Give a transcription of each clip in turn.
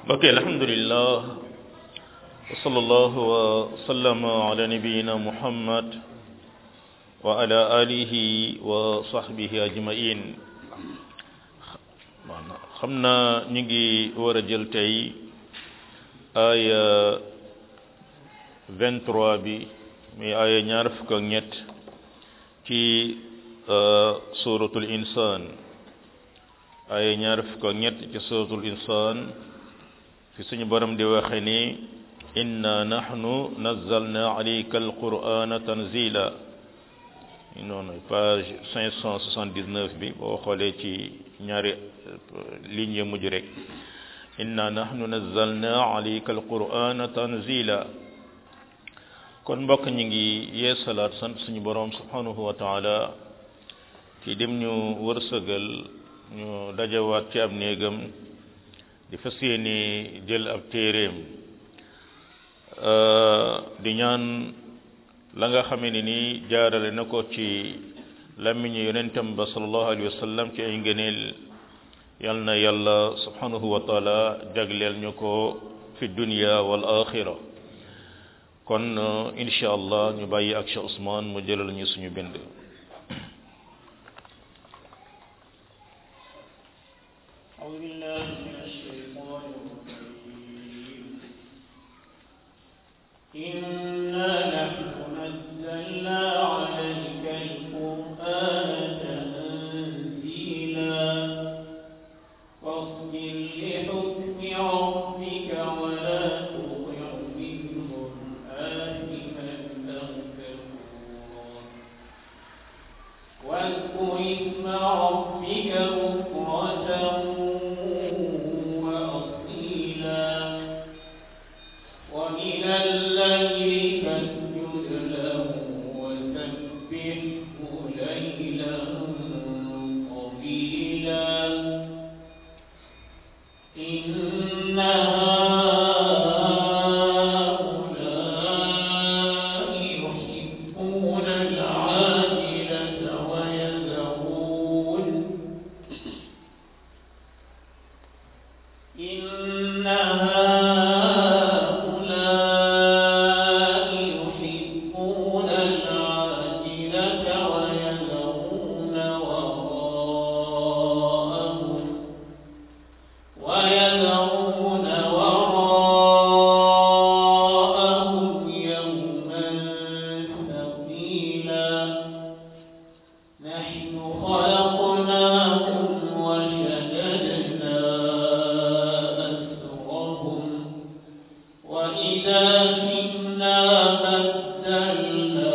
ok alhamdulillah wa sallallahu wa sallama ala nabiyina muhammad wa ala alihi wa sahbihi ajmain xam naa ñu ngi war a jël tey aya 23 bi muy aya ñaar fukk ak ñett ci suratul insan aya ñaar fukk ak ñett ci suratul insan fi suñu borom di waxe ni inna nahnu nazzalna alayka alqur'ana tanzila noonu page 579 bi boo xoolee ci ñaari ligne ya mujj rek inna nahnu nazzalna alayka alqur'ana tanzila kon mbokk ñi ngi yee salaat sant suñu borom subhanahu wa taala ci dem ñu wërsëgal ñu dajawaat ci ab néegam di fas yéene jël ab téeréem di ñaan la nga xamee ne ni jaarale na ko ci làmmiñu yonentam ba sallallahu alayhi wa sallam ci ay ngëneel yal na yàlla subhanahu wa taala jagleel ñu ko fi dunya wal axira kon insha allah ñu bàyyi ak Cheikh Ousmane mu jëlal ñu suñu bind أعوذ بالله من الشيطان الرجيم إنا نحن نزلنا عليك القرآن تنزيلا فاصبر لحكم ربك ولا تطع منهم آثما أو كفورا واذكر اسم ربك بكرة وأصيلا ومن الليل فاسجد له وسبحه ليلا طويلا إن هؤلاء يحبون العاجلة ويذرون إن هؤلاء يحبون العاجلة ويذرون وراءهم ويذرون وراءهم يوما ثقيلا نحن خلقناهم وشددنا أسرهم وإذا شئنا بدلنا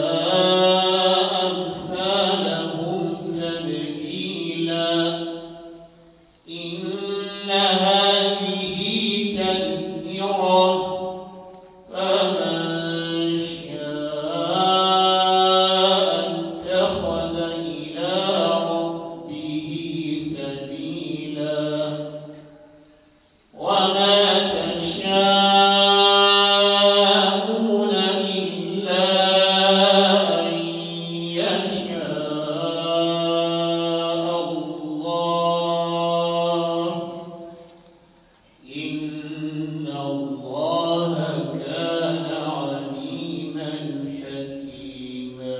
أمثالهم تبديلا إن هذه تذكرة فمن شاء اتخذ إلى ربه سبيلا وما تشاءون إلا أن يشاء الله إن الله كان عليما حكيما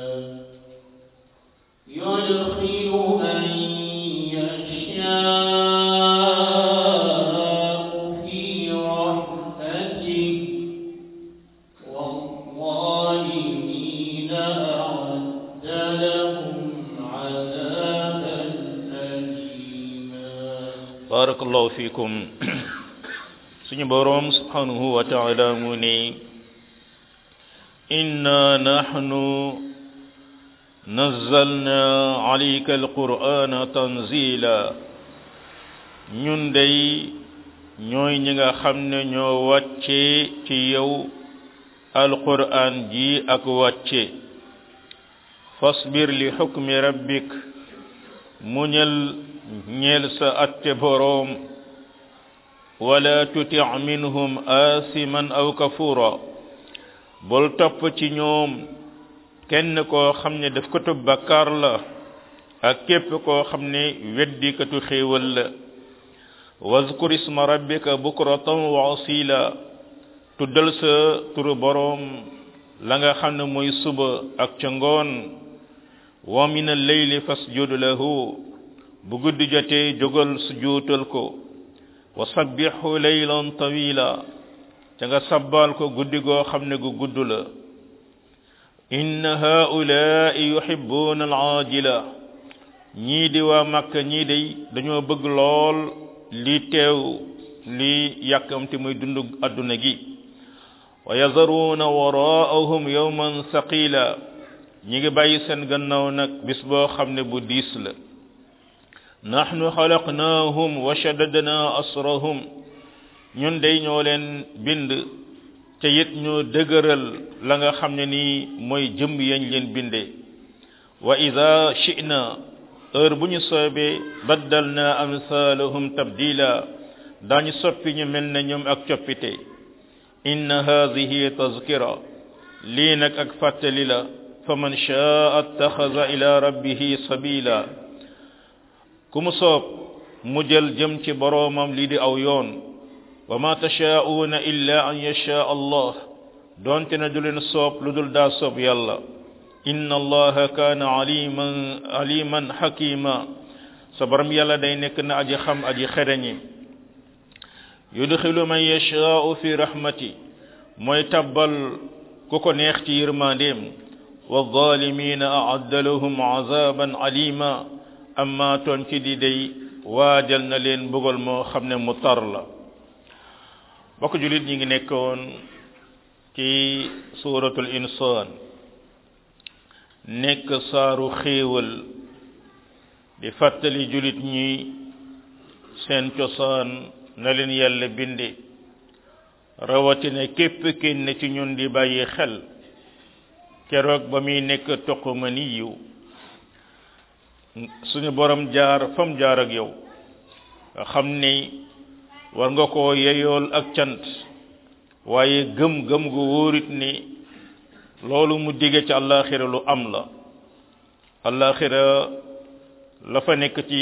يدخل من يشاء في رحمته والظالمين أعد لهم عذابا أليما barakallahu fikum suñu boroom subhanahu wa taala mu ni inna nahnu nazzalna alayka alqur'ana tanzila ñun day ñooy ñi nga xam ne ñoo wàcce ci yow alqur'an ji ak wàcce fasbir li hukmi rabbik muñal ñeel sa atte boroom wala tuti minhum asiman aw kafura bul topp ci ñoom kenn koo xam ne daf ko tub bakkaar la ak képp koo xam ne weddikatu xéewal la wazkur isma rabbika bukratan wa asila tuddal sa turu boroom la nga xam ne mooy suba ak ca ngoon wa min al-layli fasjud lahu bu guddi jotee jógal sujuutal ko wa sabbihu laylan tawila ca nga sabbal ko guddi goo xam ne gu gudd la inna haulaai yuhibbuna al-aajila ñii di waa Makka ñii day dañoo bëgg lool li teew li yàkkamti muy dund adduna gi wa yazaruuna waraahum yawman saqila ñi ngi bàyyi seen gannaaw nag bis boo xam ne bu diis la nahnu xalaqnaahum wa shaddadna asrahum ñun day ñoo leen bind te it ñoo dëgëral la nga xam ne nii mooy jëmb yañ leen bindee wa ida shi'na heure bu ñu soobee baddalna amsalahum tabdila daañu soppi ñu mel ne ñoom ak coppite inna hadhihi tazkira lii nag ak fàttali la fa man shaa attaxaza ila rabbihi sabila ku mu soob mu jël jëm ci boroomam lii di aw yoon wa ma tashaa'uuna illa an yashaa allah doonte na du leen soob lu dul daa soob yàlla inna allaha kaana aliman aliman hakima sa borom yàlla day nekk na aji xam aji xereñi yudxilu man yashaa'u fi rahmati mooy tabbal ku ko neex ci yërmandeem wa zalimina a'adda lahum azaban alima amma toon ci di day waajal na leen mbugal moo xam ne mu tar la bokk julit ñi ngi nekkoon ci suratul insaan nekk saaru xéewal di fàttali julit ñi seen cosaan na leen yàlla binde rawatina képp kenn ci ñun di bàyyi xel keroog ba muy nekk toquma ni yiw suñu borom jaar fam jaar ak yow nga xam ni war nga koo yeyool ak cant waaye gëm gëm gu wóorit ni loolu mu dige ci àllaaxira lu am la àllaaxira la fa nekk ci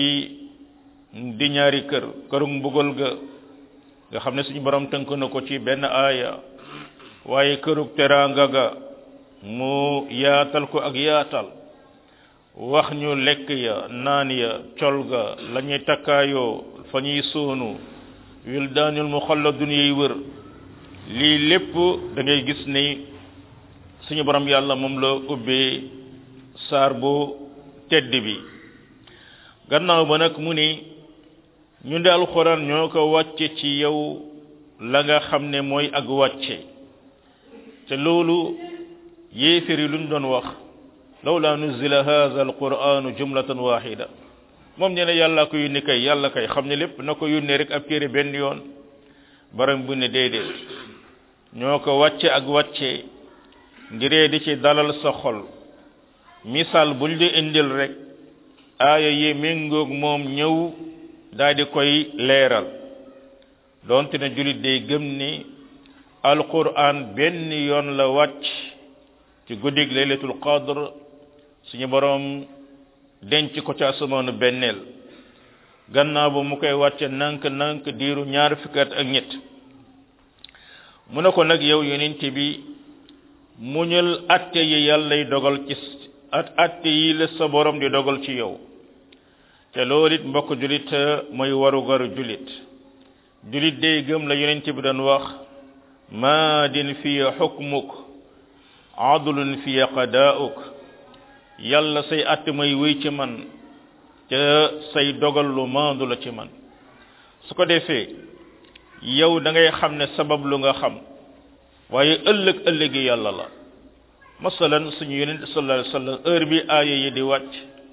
di ñaari kër këru mbugal ga nga xam ne suñu borom tënk na ko ci benn aaya waaye kërug teraanga ga mu yaatal ko ak yaatal wax ñu lekk ya naan ya col ga la ñuy takkaayoo fa ñuy soonu wildaanul muxalladun yiy wër lii lépp da ngay gis ni suñu borom yàlla moom la ubbee saar bu tedd bi gannaaw ba nag mu ni ñu de alxuraan ñoo ko wàcce ci yow la nga xam ne mooy ak wàcce te loolu yéefér yi luñ doon wax lawla nuzila hadha alquranu jumlatan wahida moom ñu ne yàlla ko yónni kay yàlla kay xam ne lépp na ko yónnee rek ab téere benn yoon baram bu ne déedéet ñoo ko wàcce ak wàcce ngiree di ci dalal sa xol misaal buñ di indil rek aaya yi méngoog moom ñëw daal di koy leeral donte ne julit day gëm ni alquran benn yoon la wàcc ci guddig laylatul qadr suñu borom denc ko ci asamaanu benneel gannaaw ba mu koy wàcce nank nank diiru ñaar fukki at ak ñett mu ne ko nag yow yonent bi muñal atte yi yàllay dogal ci at atte yi la sa borom di dogal ci yow te loolu it mbokk julit mooy warugaru julit julit day gëm la yonent bi doon wax maadin fi xukmuk adlun fi qadaa'uk yàlla say att may wéy ci man te say dogal lu maandu la ci man su ko defee yow da ngay xam ne sabab lu nga xam waaye ëllëg ëllëgi yàlla la masalan suñu yonent sallallahu alayhi wasallam heure bi aaya yi di wàcc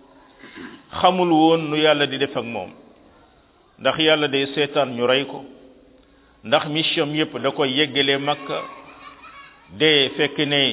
xamul woon nu yàlla di def ak moom ndax yàlla day seetaan ñu rey ko ndax mission yépp da koy yeggalee makka de fekk ne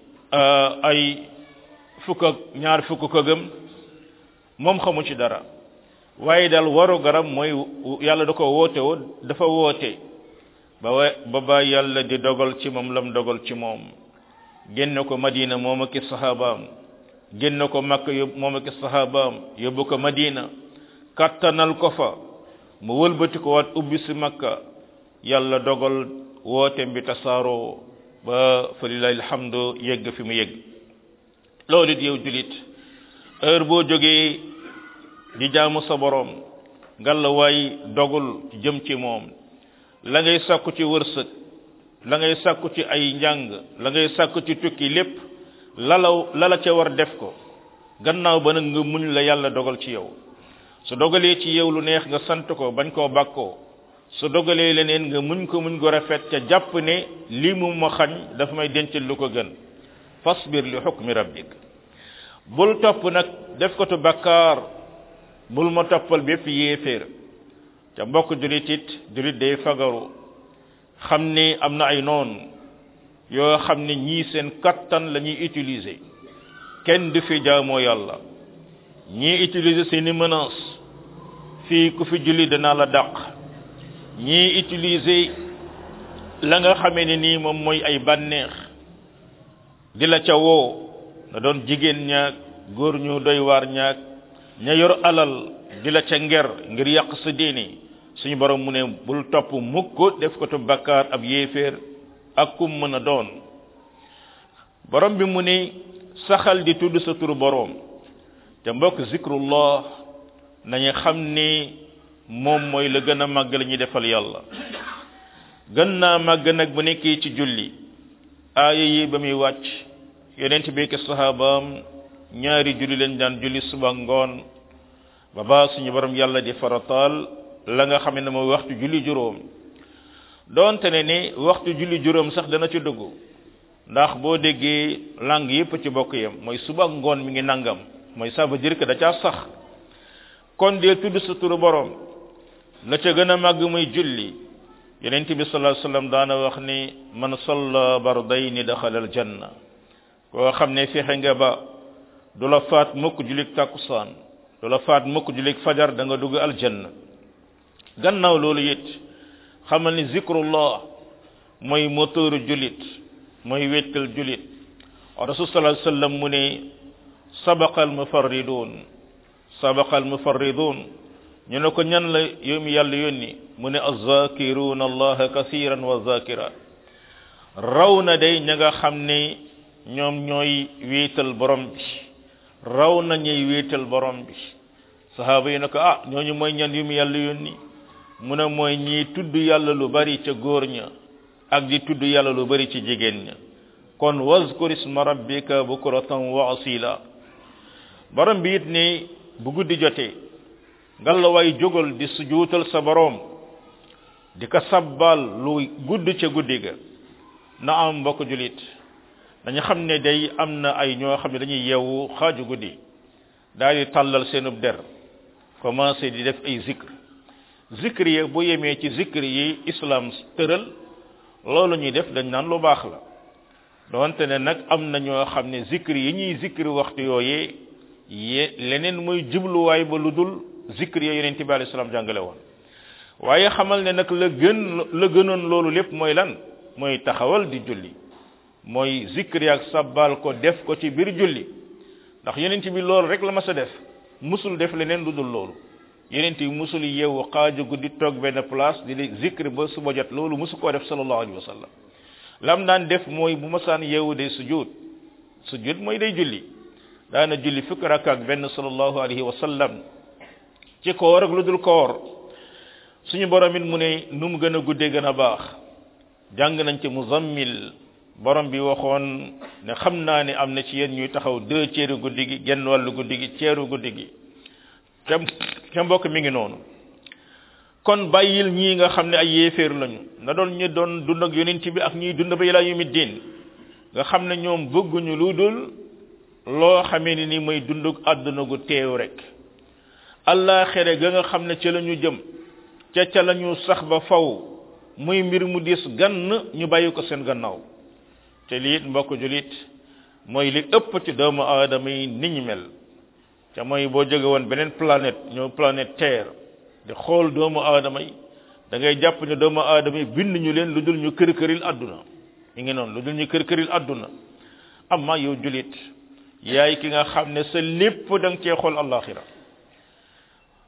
ay fukk ak ñaar fukk ko gëm moom xamu ci dara waaye daal waru garam mooy yàlla da ko woote woo dafa woote ba wa ba ba yàlla di dogal ci moom lam dogal ci moom génn ko madina moom ak sahabaam génn ko makka yóbbu moom ak sahabaam yóbbu ko madina kattanal ko fa mu wëlbati ko waat ubbi si makka yàlla dogal wooteem bi tasaaroo ba fa lillahi alhamdu yegg fi mu yegg loolu it yow julit heure boo jógee di jaamu sa borom ngalla waay dogul jëm ci moom la ngay sàkku ci wërsëg la ngay sàkku ci ay njàng la ngay sàkku ci tukki lépp lalaw lala ca war def ko gannaaw ba nag nga muñ la yàlla dogal ci yow su dogalee ci yow lu neex nga sant ko bañ koo bàkkoo su dogalee leneen nga muñ ko muñ ko rafet ca jàpp ne lii mu ma xañ dafa may dencal lu ko gën fasbir li xukmi rabbik bul topp nag def ko tu bakkaar bul ma toppal bépp yéeféer ca mbokk julit it julit day fagaru xam ni am na ay noon yoo xam ne ñii seen kattan la ñuy utiliser kenn du fi jaamoo yàlla ñii utiliser seeni menace fii ku fi julli danaa la dàq ñii utiliser la nga xamee ne nii moom mooy ay bànneex di la ca woo na doon jigéen ñaag góor ñu doy waar ñaag ña yor alal di la ca nger ngir yàq sa diini suñu borom mu ne bul topp mukk def ko tu bakkaar ab yéeféer ak kum mën a doon borom bi mu ne saxal di tudd sa turu borom te mbokk zikrullah nañu xam ni moom mooy la gën a màgg la ñuy defal yàlla gën naa màgg nag bu nekkee ci julli aaya yi ba muy wàcc yonent bi ak sahabaam ñaari julli lañ daan julli suba ngoon ba ba suñu borom yàlla di farataal la nga xam ne mooy waxtu julli juróom doonte ne ni waxtu julli juróom sax dana ci dugg ndax boo déggee langue yépp ci bokk yam mooy suba ngoon mi ngi nangam mooy ça veut dire que da caa sax kon dee tudd sa turu borom la ca gën a màgg muy julli yonent bi sallallahu alayhi wasallam daana wax ni man salla bardayni daxala al janna koo xam ne fexe nga ba du la faat mukk julik takkusaan du la faat mukk julik fajar da nga dugg aljanna gannaaw loolu it xamal ni zikrullah mooy moteuru julit mooy wettal julit rasul sallallahu alayhi wasallam mu ne sabaqa almufarridun sabaqa almufarridun ñu ne ko ñan la yow mi yàlla yónni mu ne azzakiruna allaha kasiran wa zakirat raw na day ña nga xam ne ñoom ñooy wéetal borom bi raw na ñuy wéetal borom bi sahaaba yi ne ko ah ñooñu mooy ñan yu mu yàlla yónni mu ne mooy ñii tudd yàlla lu bari ca góor ña ak di tudd yàlla lu bari ci jigéen ña kon wazkur isma rabbika bukratan wa asila borom bi it ni bu guddi jotee ngalla waay jógal di sujuutal sa borom di ko sabbal lu gudd ca guddi ga na am mbokk julit dañu xam ne day am na ay ñoo xam ne dañuy yeewu xaaju guddi daal di tàllal seenub der commencé di def ay zikr zikr yi bu yemee ci zikr yi islam tëral loolu ñuy def dañ naan lu baax la donte ne nag am na ñoo xam ne zikr yi ñuy zikr waxtu yooyee ye leneen mooy jubluwaay ba lu dul zikr ya yonent bi alayhi salaam jàngale woon waaye xamal ne nag la gën la gënoon loolu lépp mooy lan mooy taxawal di julli mooy zikr ak sabbal ko def ko ci biir julli ndax yonent bi loolu rek la mas a def musul def leneen lu dul loolu yonent bi musul yeewu xaaju guddi toog benn place di di zikr ba suba jot loolu musu koo def sallallahu alayhi wa sallam lam daan def mooy bu masaan yeewu day sujud sujud mooy day julli daana julli fukki rakka ak benn sallallahu alayhi wa sallam ci koor ak lu dul koor suñu borom it mu ne nu mu gën a guddee gën a baax jàng nañ ci muzammil borom bi waxoon ne xam naa ne am na ci yéen ñuy taxaw deux ceeru guddi gi genn wàllu guddi gi ceeru guddi gi te te mbokk mi ngi noonu kon bàyyil ñii nga xam ne ay yéeféer lañu na doon ñu doon dund ak yonent bi ak ñuy dund ba ilaa yawmi diin nga xam ne ñoom bëgguñu lu dul loo xamee ni ni mooy dunduk àdduna gu teew rek allaaxere ga nga xam ne ca la ñu jëm ca ca la ñu sax ba faw muy mbir mu diis gann ñu bàyyi ko seen gannaaw te lii mbokk julit mooy li ëpp ci doomu aadama yi ni ñu mel ca mooy boo jóge woon beneen planète ñëw planète terre di xool doomu aadama yi da ngay jàpp ne doomu aadama yi bind ñu leen lu dul ñu kër këril àdduna mi ngi noonu lu dul ñu kër këril àdduna amma yow julit yaay ki nga xam ne sa lépp da nga cee xool allaxira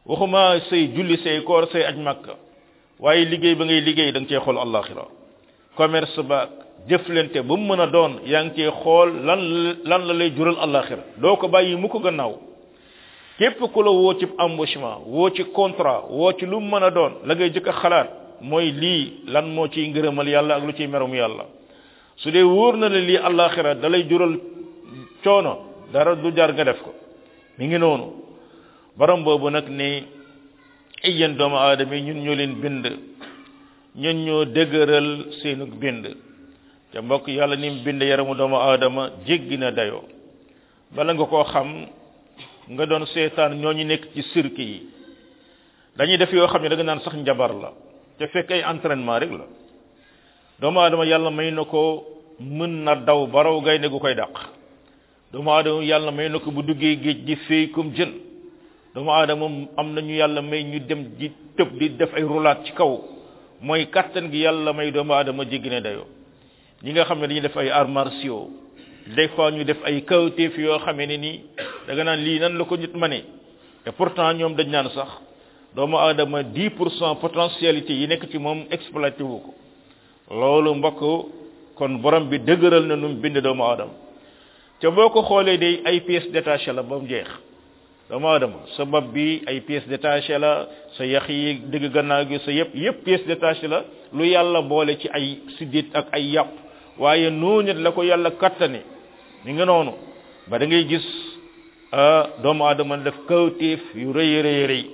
waxuma say julli say koor say aj makka waaye liggéey ba ngay liggéey da nga cee xool allaxira commerce ba jëflante ba mu mën a doon yaa ngi cee xool lan lan la lay jural allaxira doo ko bàyyi mu ko gannaaw képp ku la woo ci embauchement woo ci contrat woo ci lu mu mën a doon la ngay jëkk a xalaat mooy lii lan moo ciy ngërëmal yàlla ak lu ciy merum yàlla su dee wóor na la lii allaxira da lay jural coono dara du jar nga def ko mi ngi noonu borom boobu nag ni ay yéen doomu aadama yi ñun ñoo leen bind ñun ñoo dëgëral seenu bind te mbokk yàlla ni mu bind yaramu doomu aadama jéggi na dayoo bala nga koo xam nga doon seetaan ñooñu nekk ci cirque yi dañuy def yoo xam ne da nga naan sax njabar la te fekk ay entraînement rek la doomu aadama yàlla may na ko mën na daw baraw gaynde gu koy dàq doomu aadama yàlla may na ko bu duggee géej di féey comme jën doomu aadama am nañu yàlla may ñu dem di tëb di def ay roulaat ci kaw mooy kattan gi yàlla may doomu aadama jéggi ne dayoo ñi nga xam ne dañuy def ay arts martiaux des fois ñu def ay kawteef yoo xamee ne nii da nga naan lii nan la ko nit ma ne te pourtant ñoom dañ naan sax doomu aadama 10 pour cent potentialité yi nekk ci moom exploité wu ko loolu mbokk kon borom bi dëgëral na nu mu bind doomu aadama te boo ko xoolee day ay pièces détachées la ba mu jeex doomu aadama sa bopp bi ay pièces détachées la sa yax yi dëgg gannaaw gi sa yëpp yëpp pièces détachées la lu yàlla boole ci ay siddit ak ay yàpp waaye noonu la ko yàlla kattane ni nga noonu ba da ngay gis doomu aadama def kawtéef yu rëy rëy rëy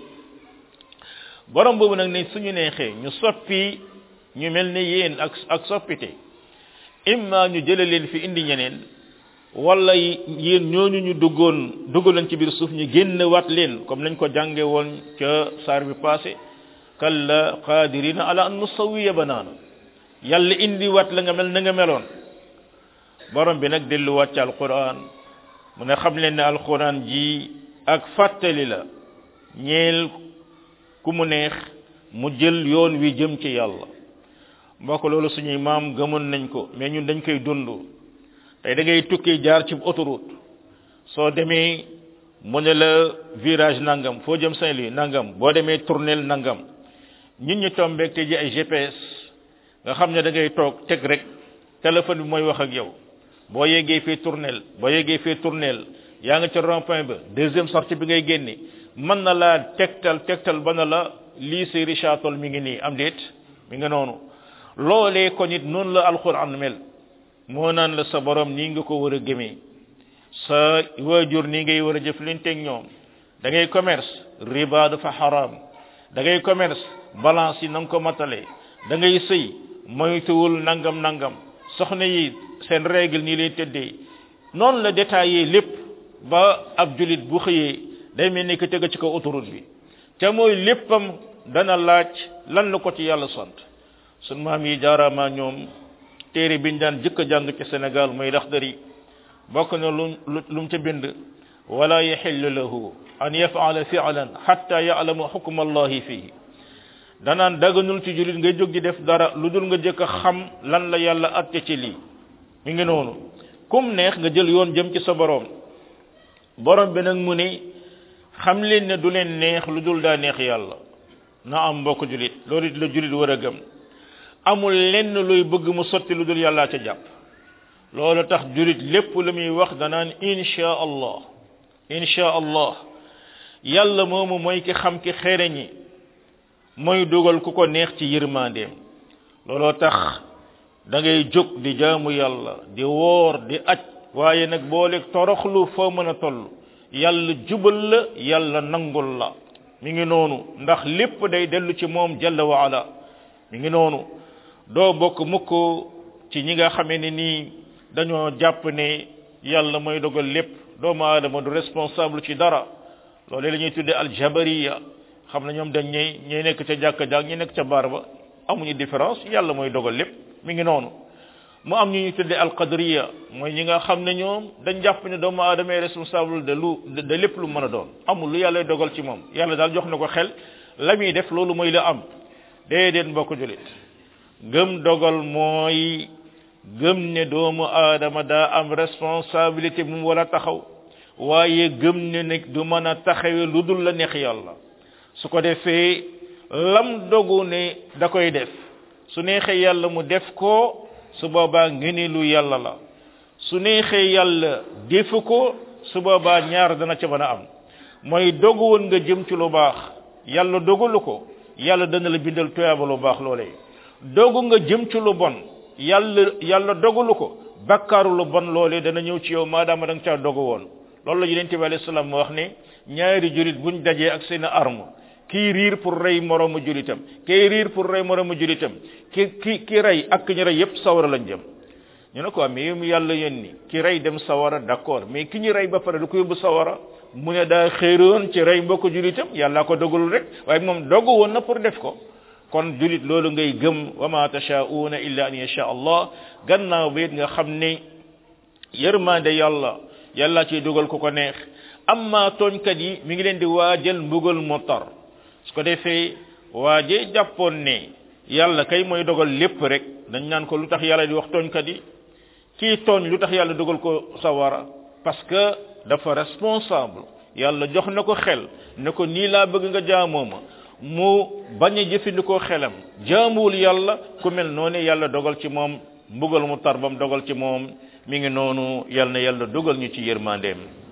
borom boobu nag ne suñu neexee ñu soppi ñu mel ne yéen ak ak soppite imma ñu jële leen fi indi ñeneen wala yéen ñooñu ñu duggoon duggaleen ci biir suuf ñu génn wat leen comme nañ ko jànge woon ca saar bi passé kalla qadirina ala an nusawiya banaana yàlla indi wat la nga mel na nga meloon borom bi nag delluwaat ci alquran mu ne xam leen ne alquran ji ak fàttali la ñeel ku mu neex mu jël yoon wi jëm ci yàlla mbokk loolu suñuy maam gëmoon nañ ko mais ñun dañ koy dund tey da ngay tukki jaar ci autoroute soo demee mu ne la virage nangam foo jëm Saint-Louis nangam boo demee tournel nangam ñun ñu tombeeg te ji ay GPS nga xam ne da ngay toog teg rek téléphone bi mooy wax ak yow boo yeggee fii tournel boo yeggee fii tournel yaa nga ca rond point ba deuxième sortie bi ngay génne mën na laa tegtal tegtal ba na la lycée Richard Toll mi ngi nii am déet mi nga noonu loolee ko nit noonu la alquran mel moo naan la sa borom nii nga ko war a gëmee sa waajur nii ngay war a jëflanteeg ñoom da ngay commerce riba dafa haram da ngay commerce balance yi na nga ko matale da ngay sëy moytuwul nangam nangam soxna yi seen règle nii lay tëddee noonu la détaillé lépp ba ab julit bu xëyee day mel ni que tega ci kaw autoroute bi te mooy léppam dana laaj lan la ko ci yàlla sant sun maam yi jaaraama ñoom téere biñ daan jëkk a jàng ci Sénégal mooy Laxdari bokk na lu lu mu ca bind wala yaxillu lahu an yafala fi'lan hatta ya'lama hukma allahi fihi danaan daganul ci julit nga jóg di def dara lu dul nga jëkk a xam lan la yàlla atte ci lii mi ngi noonu kum neex nga jël yoon jëm ci sa borom borom bi nag mu ne xam leen ne du leen neex lu dul daa neex yàlla na am mbokk julit loolu it la julit war a gëm amul lenn luy bëgg mu sotti lu dul yàllaa ca jàpp loolu tax julit lépp lu muy wax danaan insha allah insha allah yàlla moomu mooy ki xam ki xereñi mooy dugal ku ko neex ci yërmandeem looloo tax da ngay jóg di jaamu yàlla di woor di aj waaye nag boole toroxlu foo mën a toll yàlla jubal la yàlla nangul la mi ngi noonu ndax lépp day dellu ci moom jalla wa ala mi ngi noonu doo bokk mukk ci ñi nga xamee ne nii dañoo jàpp ne yàlla mooy dogal lépp doomu aadama du responsable ci dara loolu la ñuy tuddee aljabariya xam na ñoom dañ ñey ñey nekk ca jàkka jàkk ñi nekk ca baar ba amuñu différence yàlla mooy dogal lépp mi ngi noonu mu am ñu ñu tuddee alqadriya mooy ñi nga xam ne ñoom dañ jàpp ne doomu aadama est responsable de lu de lépp lu mën a doon amul lu yàlla dogal ci moom yàlla daal jox na ko xel la muy def loolu mooy la am déedéet mbokk julit gëm dogal mooy gëm ne doomu aadama daa am responsabilité bu mu war a taxaw waaye gëm ne nag du mën a taxawe lu dul la neex yàlla su ko defee lam dogu ne da koy def su neexee yàlla mu def ko su boobaa ngëneelu yàlla la su neexee yàlla defu ko su boobaa ñaar dana ca mën a am mooy dogu woon nga jëm ci lu baax yàlla dogalu ko yàlla dana la bindal tuyaaba lu baax loolee dogu nga jëm ci lu bon yàlla yàlla dogalu ko bakkaaru lu bon loolee dana ñëw ci yow maadaama da nga caa dogu woon loolu la yonente bi alayhi salaam wax ne ñaari julit buñ dajee ak seen arme kii riir pour rey moroomu julitam kii riir pour rey moroomu julitam ki ki ki rey ak ki ñu rey yépp sawara lañ jëm ñu ne ko mais yow mi yàlla yónni ki rey dem sawara d'accord mais ki ñu rey ba pare du ko yóbbu sawara mu ne daa xéeroon ci rey mbokku julitam yàlla ko dogalul rek waaye moom dogu woon na pour def ko kon julit loolu ngay gëm wa ma tashaa'una illa an yasha allah gannaaw ba it nga xam ne yërmande yàlla yàlla ci dugal ko ko neex amma tooñkat yi mi ngi leen di waajal mbugal mu tar su ko defee waaje jàppoon ne yàlla kay mooy dogal lépp rek dañ naan ko lu tax yàlla di wax tooñkat yi kii tooñ lu tax yàlla dogal ko sawara parce que dafa responsable yàlla jox na ko xel ne ko nii laa bëgg nga jaamoo ma mu bañ a jëfandikoo xelam jaamuwul yàlla ku mel noonu yàlla dogal ci moom mbugal mu tar bam dogal ci moom mi ngi noonu yàlla na yàlla dogal ñu ci yërmandeem